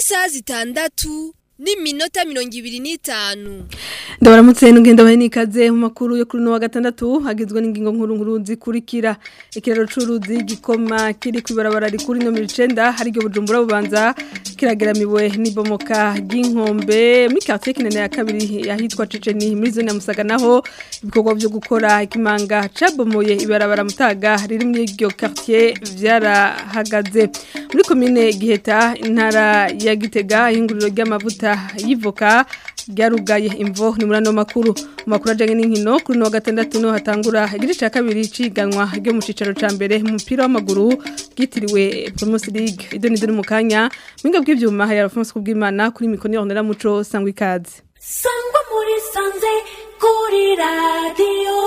isaha zitandatu n'iminota mirongo ibiri n'itanu ndabaramutse n'ugenda bahe n'ikaze mu makuru yo kuri uno wa gatandatu hagizwe n'ingingo nkuru nkuru zikurikira ikiraro c'uruzi gikoma kiri kw'ibarabara rikuru nomero icenda hari iryo bujumbura bubanza kirageramiwe n'ibomoka ry'inkombe muri quartier kinene ya kabiri yahitwa Ceceni muri zone ya Musaga naho ibikorwa vyo gukora ikimanga cabomoye ibarabara mutaga riri muri iryo quartier vyarahagaze muri komine Giheta intara ya Gitega ihinguriro ry'amavuta yivoka ryarugaye imvo ni muri ano makuru mu makuru ajyanye n'inkino kuri no gatandatu no hatangura igice cya kabiri ciganwa ryo mu cicaro ca mbere mu mupira w'amaguru ryitiriwe Primus League ido ni mu kanya mwinga bw'ivyuma hari Alphonse kubwimana kuri mikoni ya muco sangwa ikaze sangwa muri sanze kuri radio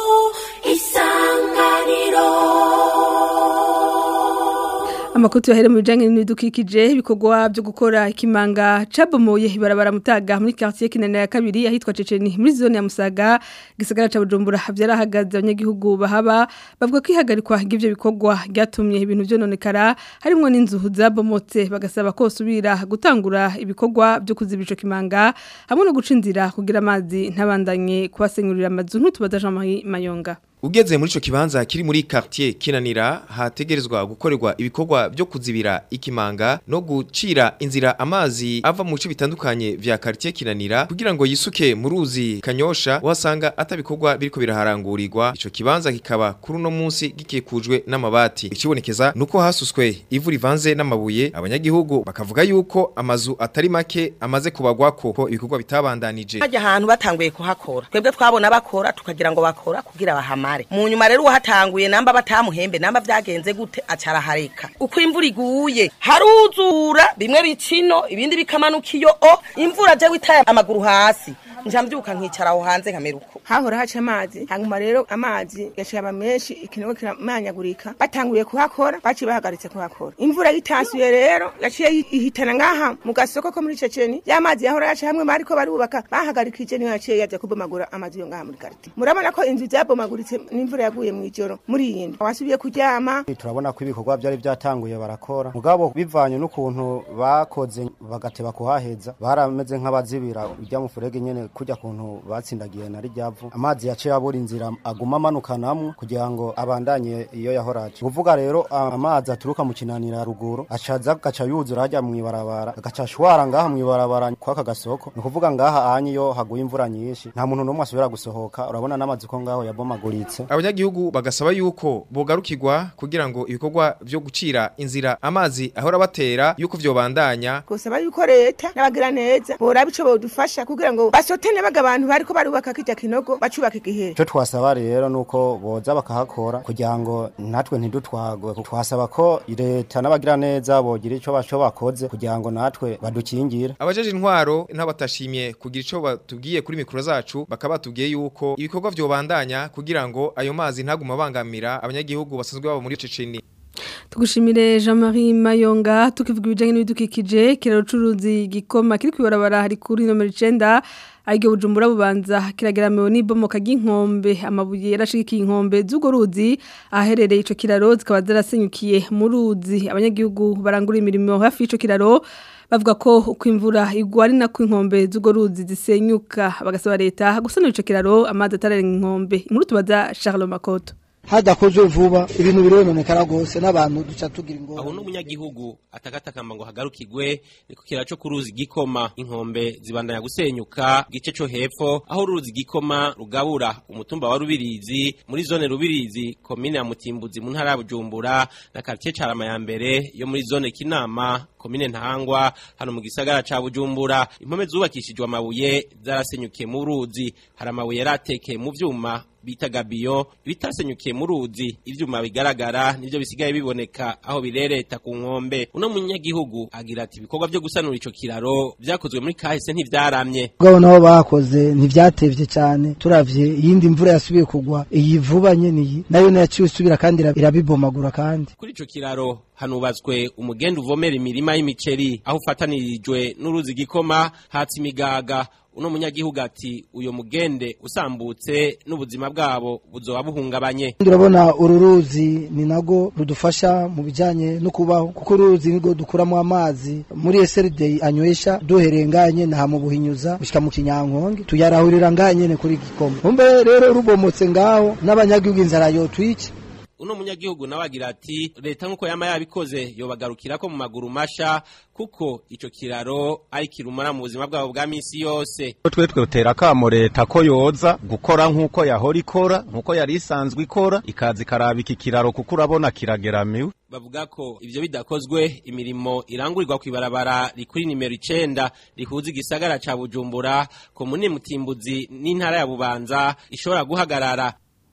isanganiro Amakuru tuyahere mu bijanye n'ibidukikije ibikorwa byo gukora ikimanga cabomoye ibarabara mutaga muri quartier kinene ya kabiri yahitwa Ceceni muri zone ya Musaga gisagara ca Bujumbura vyarahagaze abanyagihugu bahaba bavuga ko ihagarikwa ry'ivyo bikorwa ryatumye ibintu vyononekara harimo n'inzu zabomotse bagasaba ko subira gutangura ibikorwa byo kuzibica kimanga hamwe no guca inzira kugira amazi ntabandanye kubasenyurira amazu ntutubaza Jean-Marie Mayonga Ugeze muri ico kibanza kiri muri quartier kinanira hategerezwa gukorerwa ibikorwa byo kuzibira ikimanga no gucira inzira amazi ava mu bice bitandukanye vya quartier kinanira kugira ngo yisuke mu ruzi kanyosha wasanga atabikorwa biriko biraharangurirwa ico kibanza kikaba kuri uno munsi gikikujwe n'amabati ikibonekeza nuko hasuswe ivu rivanze n'amabuye abanyagihugu bakavuga yuko amazu atari make amaze kubagwako ko ibikorwa bitabandanije hajya ahantu batanguye kuhakora twebwe twabona bakora tukagira ngo bakora kugira bahamare mu nyuma rero uwahatanguye namba batamuhembe namba vyagenze gute acarahareka uko imvura iguye haruzura bimwe bicino ibindi bikamanuka iyo o imvura je witaye amaguru hasi nja mbyuka nkicara aho hanze nkamera uko hahora haca amazi hanyuma rero amazi yaciye aba menshi ikinogo kiramanyagurika batanguye kuhakora baciye bahagaritse kuhakora imvura yitasuye rero yaciye ihitana ngaha mu gasoko ko muri ceceni ya mazi yahora yaca hamwe bariko barubaka bahagarikije niyo yaciye yaja kubomagura amazi yo ngaha muri karite murabona ko inzu zabomaguritse n'imvura yaguye mu ijoro muri iyi ndwi wasubiye kuryama turabona ko ibikorwa byari byatanguye barakora mugabo bivanye n'ukuntu bakoze bagateba kuhaheza barameze nk'abazibira ujya mu furege nyene kujya kuntu batsindagiye na ryavu amazi yaciye abura inzira aguma amanukanamwo kugira ngo abandanye iyo yahoraje kuvuga rero amazi aturuka mu kinanira ruguru acaza gaca yuzura hajya mu ibarabara agaca ashwara ngaha mu ibarabara kwaka gasoko ni kuvuga ngaha anye iyo haguye imvura nyinshi nta muntu n'umwe asubira gusohoka urabona n'amazi ko ngaho yabomaguritse abanyagihugu bagasaba yuko bogarukirwa kugira ngo ibikorwa vyo gucira inzira amazi ahora batera yuko vyobandanya gusaba yuko leta n'abagira neza boraba ico bodufasha kugira ngo basotene baga abantu bariko barubaka kijya kinogo bacubaka igihe icyo twasaba rero nuko boza bakahakora kugira ngo natwe ntidutwagwe twasaba ko leta n'abagira neza bogira ico baco bakoze kugira ngo natwe badukingire abajeje intwaro ntabatashimye kugira ico batubwiye kuri mikoro zacu bakaba batubwiye yuko ibikorwa vyobandanya kugira ngo ayo mazi ntaguma bangamira abanyagihugu basanzwe baba muri Ceceni Tugushimire Jean-Marie Mayonga tukivuga ibijanye n'ibidukikije kiraro curuzi gikoma kiri kwibarabara hari kuri nomero 9 Aige bujumbura bubanza kirageramiwe n'ibomoka ry'inkombe amabuye yarashikiye inkombe z'ugo ruzi aherereye ico kiraro zikaba zarasenyukiye mu ruzi abanyagihugu barangura imirimo hafi y'ico kiraro bavuga ko uko imvura igwa ari nako inkombe z'ugo ruzi zisenyuka bagasaba leta gusanura ico kiraro amazi atararenga inkombe inkuru tubaza Charles Makoto hadakozwe vuba ibintu birononekara gose n'abantu duca tugira ingorane aho n'umunyagihugu atagatakamba ngo hagarukirwe niko kira cyo kuruzi gikoma inkombe zibandanya gusenyuka gice cyo hepfo aho uruzi gikoma rugabura umutumba wa rubirizi muri zone rubirizi komine ya mutimbuzi mu ntara ya bujumbura na quartier carama ya mbere yo muri zone kinama komine ntahangwa hano mu gisagara ca bujumbura impome zubakishijwe amabuye zarasenyukiye mu ruzi hari amabuye yaratekeye mu vyuma bita gabiyo bitasenyukiye mu ruzi ivyuma bigaragara nivyo bisigaye biboneka aho birereta ku nkombe uno munyagihugu agira ati ibikorwa vyo gusanura ico kiraro vyakozwe muri kahise ntivyaramye ubwo nabo bakoze ntivyatevye cyane turavye iyindi mvura yasubiye kugwa iyi vuba nyene iyi nayo nayaciye usubira kandi irabibomagura kandi kuri ico kiraro hanubatswe umugenda uvomera imirima y'imiceri aho ufatanirijwe n'uruzi gikoma hatsi imigaga uno munyagihugu ati uyo mugende usambutse n'ubuzima bwabo buzoba buhungabanye turabona uru ruzi ni nago rudufasha mu bijyanye no kubaho kuko uruzi nirwo dukuramo amazi muri SRD anywesha duhereye ngaha nyene ha mu buhinyuza gushika mu kinyankonge tuyarahurira ngaha nyene kuri gikoma umbe rero rubomotse ngaho n'abanyagihugu inzara yotwica uno munyagihugu nawe agira ati leta nk'uko yama yabikoze yobagarukira ko mu maguru masha kuko ico kiraro ari kirumara mu buzima bwabo bwa misi yose twe twotera kamo leta ko yoza gukora nk'uko yahora ikora nk'uko yari isanzwe ikora ikaza ikaraba iki kiraro kuko urabona kirageramiwe bavuga ko ivyo bidakozwe imirimo irangurirwa kw'ibarabara rikuri nimero icenda rihuza igisagara ca bujumbura komune mutimbuzi n'intara ya bubanza ishobora guhagarara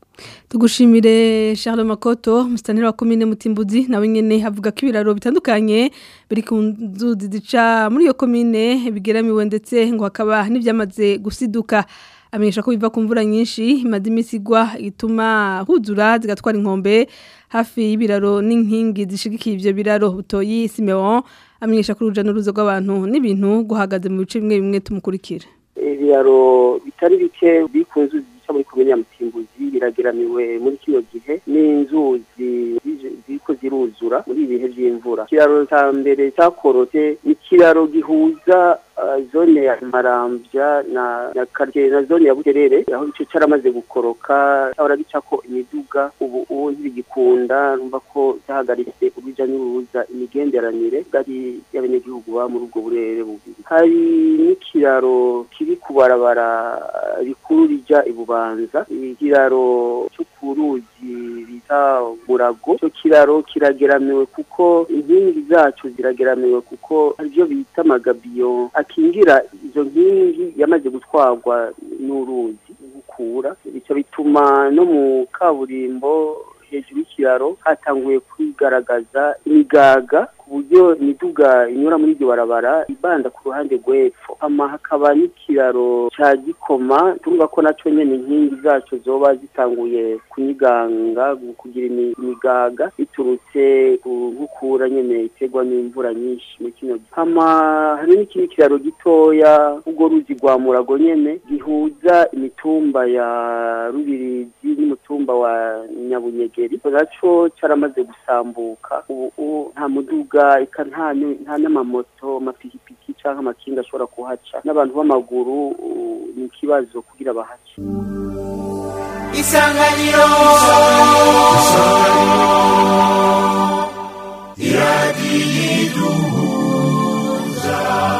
tugushimire Charles Makoto mustanira wa komine Mutimbuzi nawe nyene havuga ko ibiraro bitandukanye biri ku nzuzi zica muri iyo komine bigeramiwe ndetse ngo hakaba n'ivyamaze gusiduka amenyesha ko biva ku mvura nyinshi imaze imisi igwa ituma huzura zigatwara inkombe hafi y'ibiraro n'inkingi zishigikiye ivyo biraro butoyi Simeon amenyesha ko uruja n'uruza rw'abantu n'ibintu guhagaze mu bice bimwe bimwe tumukurikira ibiraro bitari bike bikunze zica muri komine ya Mutimbuzi birageramiwe muri kino gihe n'inzuzi ziriko ziruzura muri ibihe vy'imvura ikiraro ca mbere cakorotse ni ikiraro gihuza zone ya Marambya na na quartier na zone ya Buterere aho ico caramaze gukoroka ahora gicako imiduga ubu ubu ntibigikunda numva ko cyahagaritse ubija n'uruza imigenderanire gari y'abanyagihugu ba muri ubwo burere bubiri hari n'ikiraro kiri kubarabara rikuru rija ibubanza ikiraro cyo ku ruzi bita Murago cyo kiraro kirageramiwe kuko inkingi zacu zirageramiwe kuko arivyo bita amagabiyo akingira izo nkingi yamaze gutwarwa n'uruzi gukura bica bituma no mu kaburimbo hejuru y'ikiraro hatanguye kwigaragaza imigaga ku buryo imiduga inyura muri iryo barabara ibanda ku ruhande rw'epfo hama hakaba n'ikiraro ca gikoma turumva ko naco nyene inkingi zaco zoba zitanguye kunyiganga kugira imigaga biturutse ku nkukura nyene iterwa n'imvura nyinshi muri kino gihe hama hari n'ikindi kiraro gitoya ubwo ruzi rwa murago nyene gihuza imitumba ya rubirizi n'umutumba wa nyabunyegeri naco caramaze gusambuka ubu nta muduga eka nta nta n'amamoto amapikipiki canke amakinga ashobora kuhaca n'abantu b'amaguru ni ikibazo kugira bahace isanganiro iradiyiduhuza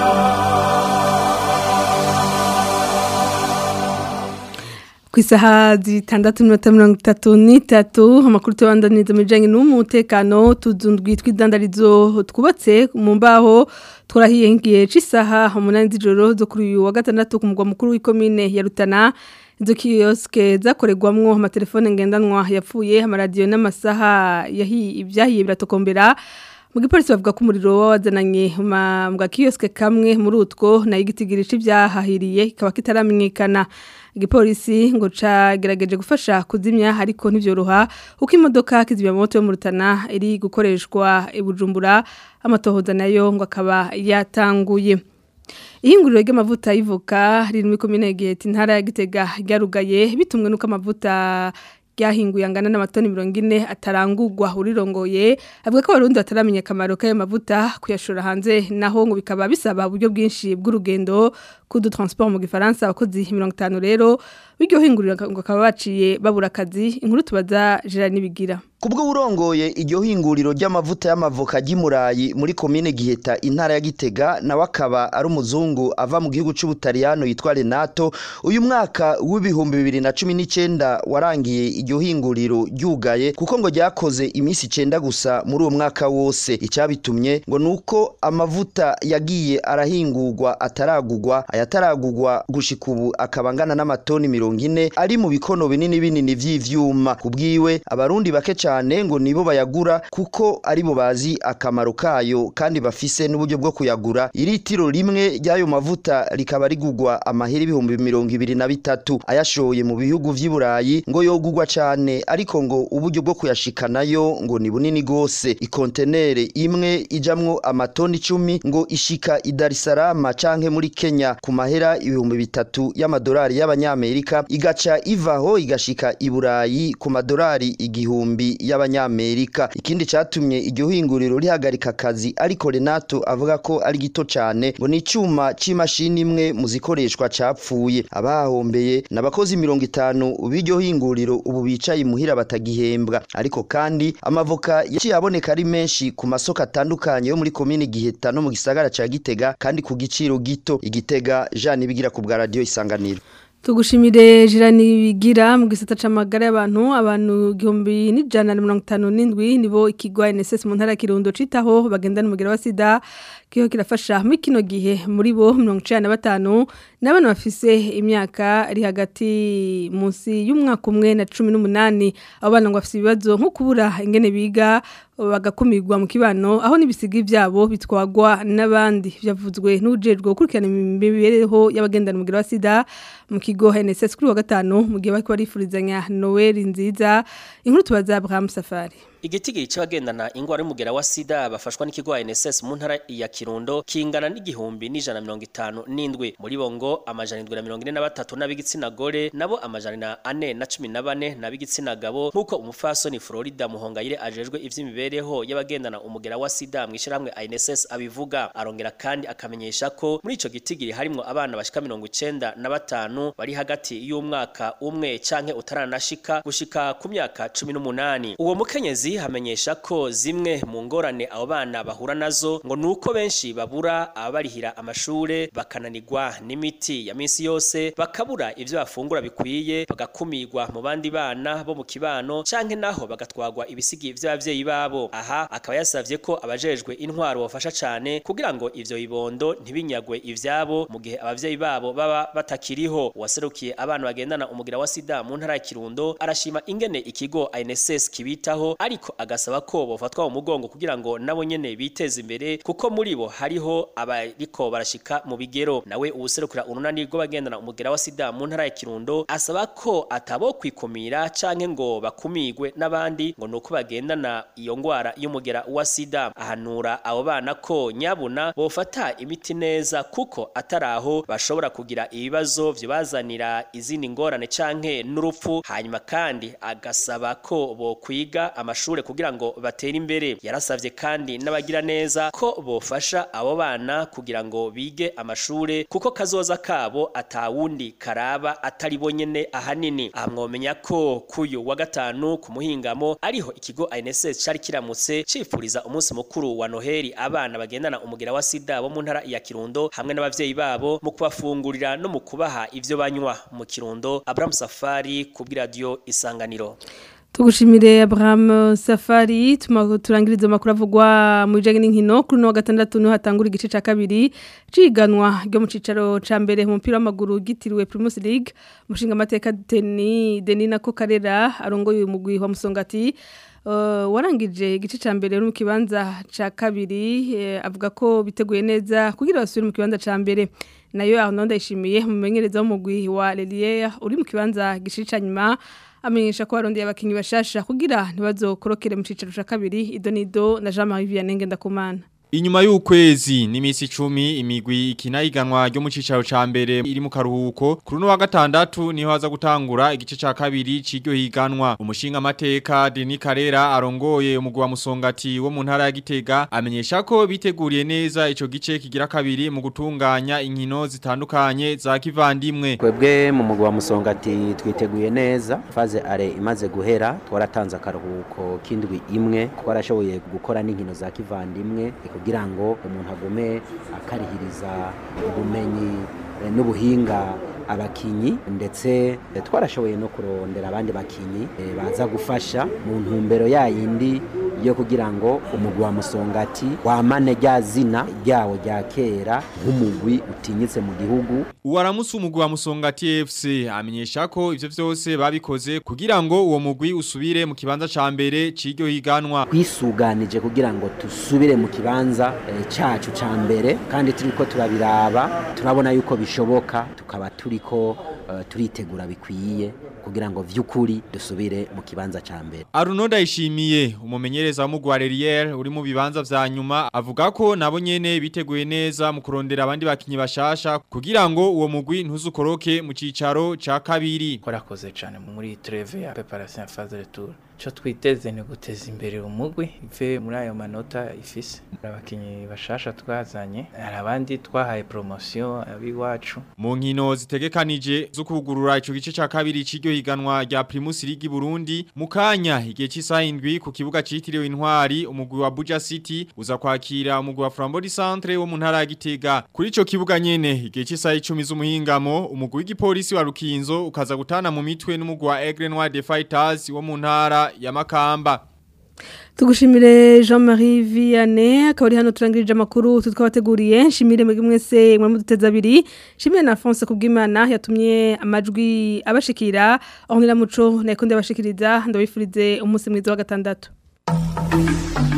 ku isaha zitandatu n'iminota mirongo itatu n'itatu amakuru tubandaniza mu bijyanye n'umutekano tuzundwi tw'idandarizo twubatse mu mbaho twarahiye nk'igihe cy'isaha umunani z'ijoro zo kuri uyu wa gatandatu ku mugwa mukuru w'ikomine ya rutana izo kiyosike zakorerwamwo amatelefone ngendanwa yapfuye amaradiyo n'amasaha ibyahiye biratokombera mu gipolisi bavuga ko umuriro wazananye mu gakiyosike kamwe muri utwo nayo igitigirisha ibyahahiriye kikaba kitaramenyekana igipolisi ngo cagerageje gufasha kuzimya ariko ntivyoroha uko imodoka kizimya moto yo mu Rutana iri gukoreshwa ibujumbura amatohoza nayo ngo akaba yatanguye ihinguriro ry'amavuta y'ivoka riri muri komine Giheta intara ya Gitega ryarugaye bitumwe nuko amavuta ryahinguye angana n'amatoni mirongo ine atarangurwa urirongoye avuga ko abarundi bataramenya akamaro k'ayo mavuta kuyashora hanze naho ngo bikaba bisaba uburyo bwinshi bw'urugendo kudu transport mu gifaransa abakozi mirongo itanu rero biryo hinguriro ngo akaba baciye babura akazi inkuru tubaza Gerard Nibigira Kubwo urongoye iryo hinguriro ry'amavuta y'amavoka y'imurayi muri komine Giheta intara ya Gitega nawe akaba ari umuzungu ava mu gihugu c'Ubutaliyano yitwa Renato uyu mwaka w'ibihumbi bibiri na cumi n'icenda warangiye iryo hinguriro ryugaye kuko ngo ryakoze iminsi icenda gusa muri uwo mwaka wose icabitumye ngo nuko amavuta yagiye arahingurwa ataragurwa aya yataragurwa gushika ubu akaba angana n'amatoni mirongo ine ari mu bikono binini binini vy'ivyuma kubwiwe abarundi bake cane ngo nibo bayagura kuko aribo bazi akamaro kayo kandi bafise n'uburyo bwo kuyagura iritiro rimwe ry'ayo mavuta rikaba rigurwa amahera ibihumbi mirongo ibiri na bitatu ayashoye mu bihugu vy'i Burayi ngo yogurwa cane ariko ngo uburyo bwo kuyashikanayo ngo ni bunini gose ikontenere imwe ijamwo amatoni icumi ngo ishika i Dar es Salaam canke muri Kenya ku mahera ibihumbi bitatu y'amadolari y'abanyamerika igaca ivaho igashika i Burayi ku madolari igihumbi y'abanyamerika ikindi catumye iryo hinguriro rihagarika akazi ariko Renato avuga ko ari gito cane ngo ni icuma c'imashini imwe mu zikoreshwa capfuye abahombeye n'abakozi mirongo itanu b'iryo hinguriro ubu bicaye imuhira batagihembwa ariko kandi amavoka yaciye aboneka ari menshi ku masoko atandukanye yo muri komine Giheta no mu gisagara ca Gitega kandi ku giciro gito igitega Jean bigira ku bwa radio isanganiro Tugushimire jirani bigira mu gisata c'amagara y'abantu abantu igihumbi n'ijana na mirongo itanu n'indwi nibo ikigwa NSS mu ntara ya Kirundo citaho bagendana umugera wa sida kiho kirafasha muri kino gihe muri bo mirongo icenda na batanu n'abana bafise imyaka iri hagati munsi y'umwaka umwe na cumi n'umunani abo bana ngo bafise ibibazo nko kubura ingene biga bagakumirwa mu kibano aho n'ibisigi byabo bitwagwa n'abandi byavuzwe n'ujejwe gukurikirana imibereho y'abagendana umugera wa sida mu kigo NSS kuri wa gatanu mu gihe bariko barifurizanya Noel nziza inkuru tubaza Abraham Safari Igitigiri c'abagendana ingwara y'umugera wa sida bafashwa n'ikigo NSS mu ntara ya Kirundo kingana n'igihumbi n'ijana mirongo itanu n'indwi muri bo ngo amajana indwi na mirongo ine na batatu n'ab'igitsina gore nabo amajana ane na cumi na bane n'ab'igitsina gabo nk'uko umufasoni Florida Muhongayire ajejwe ivy'imibereho y'abagendana umugera wa sida mu ishyirahamwe NSS abivuga arongera kandi akamenyesha ko muri ico gitigiri harimwo abana bashika mirongo icenda na batanu bari hagati y'umwaka umwe canke utaranashika gushika ku myaka cumi n'umunani uwo mukenyezi hamenyesha ko zimwe mu ngorane abo bana bahura nazo ngo nuko benshi babura ababarihira amashure bakananirwa n'imiti ya minsi yose bakabura ivyo bafungura bikwiye bagakumirwa mu bandi bana bo mu kibano canke naho bagatwagwa ibisigi vy'abavyeyi babo aha akaba yasavye ko abajejwe intwaro bafasha cane kugira ngo ivyo bibondo ntibinyagwe ivyabo mu gihe abavyeyi babo baba batakiriho uwaserukiye abana bagendana umugira wa sida mu ntara ya Kirundo arashima ingene ikigo INSS kibitaho ariko agasaba ko bofatwa mu mugongo kugira ngo nabo nyene biteze imbere kuko muri bo hariho abariko barashika mu bigero nawe uwuserukira urunani rw'abagendana umugera wa sida mu ntara ya Kirundo asaba ko atabo kwikumira canke ngo bakumigwe n'abandi ngo nuko bagendana iyo ngwara y'umugera wa sida ahanura abo bana ko nyabuna bofata imiti neza kuko ataraho bashobora kugira ibibazo vyibazanira izindi ngorane canke n'urupfu hanyuma kandi agasaba ko bokwiga amashure kugira ngo batere imbere yarasavye kandi n'abagira neza ko bofasha abo bana kugira ngo bige amashure kuko kazoza kabo atawundi karaba atari bonyene ahanini amwomenya ko kuyu wa gatanu ku muhingamo ariho ikigo INSS cari kiramutse cifuriza umunsi mukuru wa Noheli abana bagendana umugira wa sida bo mu ntara ya Kirundo hamwe n'abavyeyi babo mu kubafungurira no mu kubaha ivyo banywa mu Kirundo Abraham Safari ku radio Isanganiro Tugushimire Abraham Safari turangiriza makuru avugwa mu bijanye n'inkino kuri no gatandatu no hatangura igice ca kabiri ciganwa ryo mu cicaro ca mbere mu mupira w'amaguru gitiriwe Primus League mushinga amateka Deni Denina ko Karera arongoye umugwi wa Musongati uh, warangije igice ca mbere no mu kibanza ca kabiri eh, avuga ko biteguye neza kugira basubire mu kibanza ca mbere nayo Arnaud Ndayishimiye mumenyereza w'umugwi wa Lelier uri mu kibanza gishica nyuma amenyesha ko barondeye abakinyi bashasha kugira ntibazokorokere mu cicaro ca kabiri idonido na Jean-Marie Vianney Ngendakumana Inyuma y'ukwezi n'imisi 10 imigwi ikinayiganwa ryo mu cicaro ca mbere iri mu karuhuko kuri no wa gatandatu niho haza gutangura igice ca kabiri c'iryo higanwa umushinga amateka Denis Karera arongoye umugwi wa Musongati wo mu ntara ya Gitega amenyesha ko biteguriye neza ico gice kigira kabiri mu gutunganya inkino zitandukanye za kivandimwe Kwebwe mu mugwi wa Musongati twiteguye neza faze are imaze guhera twaratanze akaruhuko kindwi imwe twarashoboye gukora n'inkino za kivandimwe kugira ngo umuntu agume akarihiriza ubumenyi n'ubuhinga abakinyi ndetse twarashoboye no kurondera abandi bakinyi baza gufasha mu ntumbero yayindi yo kugira ngo umugwi wa musongati wamane rya zina ryawo rya kera nk'umugwi utinyitse mu gihugu Uwaramusi umugwi wa Musongati FC amenyesha ko ivyo vyose babikoze kugira ngo uwo mugwi usubire mu kibanza ca mbere c'iryo higanwa. twisuganije kugira ngo dusubire mu kibanza eh, cacu ca mbere kandi turiko turabiraba turabona yuko bishoboka tukaba turiko eh, turitegura bikwiye kugira ngo vy'ukuri dusubire mu kibanza ca mbere Aruno ndayishimiye umumenyereza w'umugwi wa Relier uri mu bibanza vya nyuma avuga ko nabo nyene biteguye neza mu kurondera abandi bakinyi bashasha kugira ngo uwo mugwi ntuzukoroke mu cicaro ca kabiri. Korakoze cyane muri treve ya preparation ya phase retour. Cyo twiteze ni guteza imbere umugwi ive muri ayo manota ifise. Abakinyi bashasha twazanye, hari abandi twahaye promotion abiwacu. Mu nkino zitegekanije zo kugurura ico gice ca kabiri c'iryo higanwa rya Primus League Burundi mu kanya igihe cy'isaha indwi ku kibuga citiriwe intwari umugwi wa Buja City uza kwakira umugwi wa Frambody Centre wo mu ntara ya Gitega kuri ico kibuga nyene igihe cy'isaha 10 z'umuhingamo umugwi w'igipolisi wa Rukinzo ukaza gutana mu mitwe n'umugwi wa Aigle Noir de Fighters wo mu ntara ya Makamba Tugushimire Jean-Marie Vianney akaba ari hano turangirije amakuru tutwabateguriye nshimire mwebwe mwese mwe muduteza abiri nshimire na Alphonse kubwimana yatumye amajwi abashikira aho nira muco nayikunde abashikiriza ndabifurize umunsi mwiza wa gatandatu